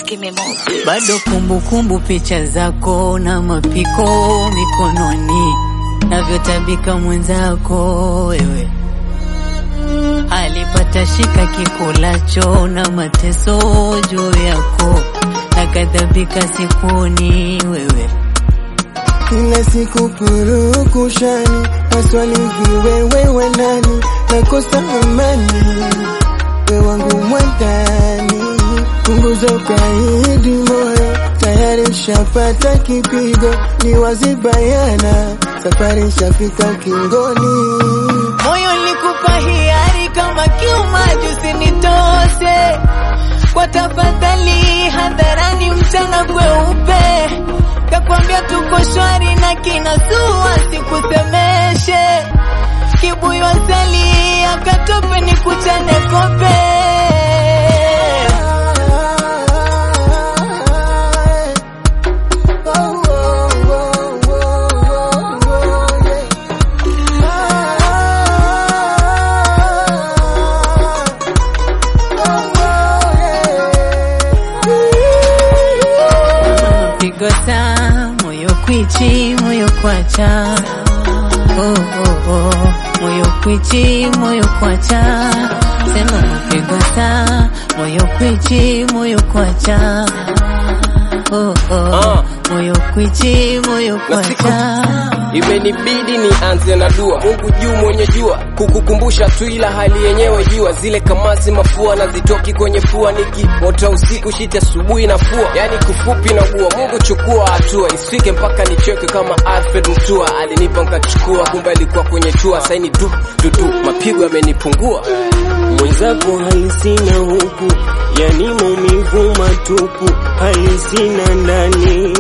give me more. bado kumbukumbu picha zako na mapiko mikononi navyotabika mwenzako wewe alipata shika kikulacho na mateso juu yako nakadhabika sikuoni wewe kila siku purukushani, maswali viwewe wanani, nakosa amani, we wangu mwandani, punguza ukaidi moyo, tayari shapata kipigo, ni wazi bayana, safari shafika ukingoni. moyo likupa hiari kama kiumaji usinitose kwa tafadhali hadharani mchana kweupe kakwambia tuko shwari na kinasua sikusemeshe kibuyu asali akatope ni kuchane kope pigo saa moyo kwichi moyo kwacha oh, oh, oh. moyo kwichi moyo kwacha sema mapigo saa moyo kwichi moyo kwacha oh, oh. Ah. moyo kwichi moyo Na siku- kwacha Imenibidi nianze na dua, Mungu juu mwenye jua, kukukumbusha tu, ila hali yenyewe jua, zile kamasi mafua na zitoki kwenye fua, nikiota usiku shiti asubuhi na fua, yani kufupi na gua. Mungu chukua hatua, isifike mpaka nicheke kama Alfred Mutua, alinipa nkachukua, kumbe alikuwa kwenye tua, saini du du du, mapigo yamenipungua. mwenzako hali sina huku, yani maumivu matupu, hali sina ndani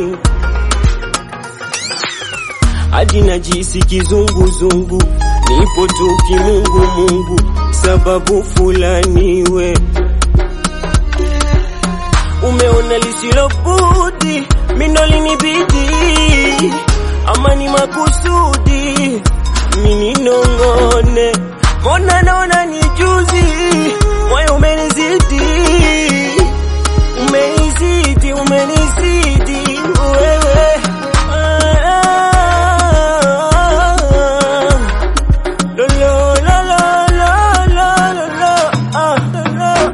hadi najisi kizunguzungu, nipo tu kimungu Mungu, sababu fulani we umeona lisilobudi, mindo linibidi, ama ni makusudi, mini nong'one, mbona naona ni juzi, moyo umenizidi, umenizidi, umenizidi wewe Ah, lo, lo, lo, lo, lo, lo, lo, lo, ah, lo, lo,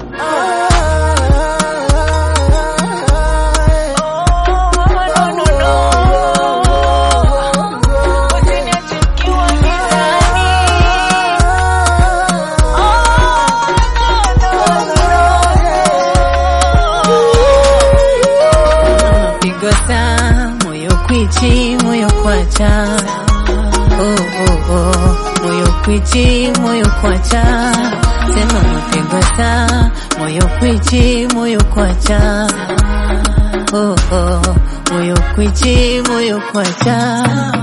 pigo saa moyo kwichi moyo kwacha oh, oh, oh. moyo kwichi moyo kwacha sema mapigo saa moyo kwichi moyo kwacha oh, oh. moyo kwichi moyo kwacha